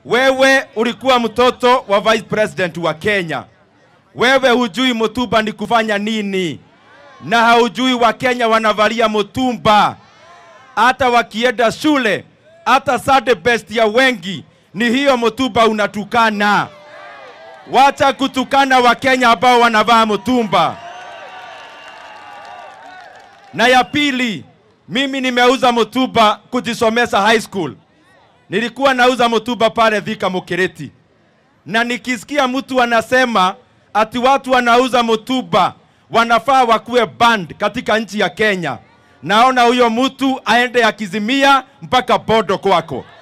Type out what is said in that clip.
Wewe ulikuwa mtoto wa vice president wa Kenya. Wewe hujui mutumba ni kufanya nini, na haujui Wakenya wanavalia mutumba hata wakienda shule, hata Sunday best ya wengi ni hiyo mutumba unatukana. Wacha kutukana Wakenya ambao wanavaa mutumba. Na ya pili, mimi nimeuza mutumba kujisomesa high school. Nilikuwa nauza mutumba pale Thika Mukiriti, na nikisikia mtu anasema ati watu wanauza mutumba wanafaa wakuwe banned katika nchi ya Kenya, naona huyo mtu aende akizimia mpaka bodo kwako.